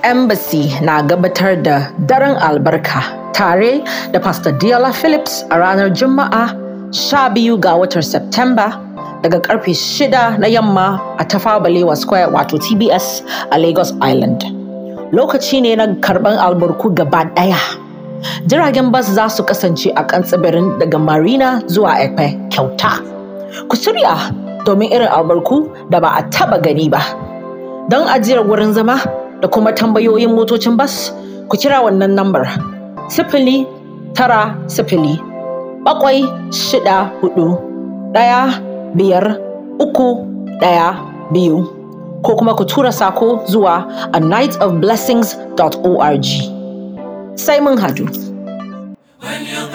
Embassy na gabatar da daren albarka tare da Pastor Diola Phillips a ranar Juma'a 12 ga watan Septemba daga karfe 6 na yamma a Tafawa Balewa Square wato TBS a Lagos Island. Lokaci ne na karban albarku gaba daya. Jiragen bas za su kasance a kan tsibirin daga Marina zuwa Ekpe kyauta. Ku shirya domin irin albarku da ba a taba gani ba. Don ajiyar wurin zama da kuma tambayoyin motocin bas, ku kira wannan lambar sifili tara sifili bakwai shida hudu ɗaya biyar uku ɗaya biyu ko kuma ku tura sako zuwa a nightofblessings.org. Sai mun hadu. When you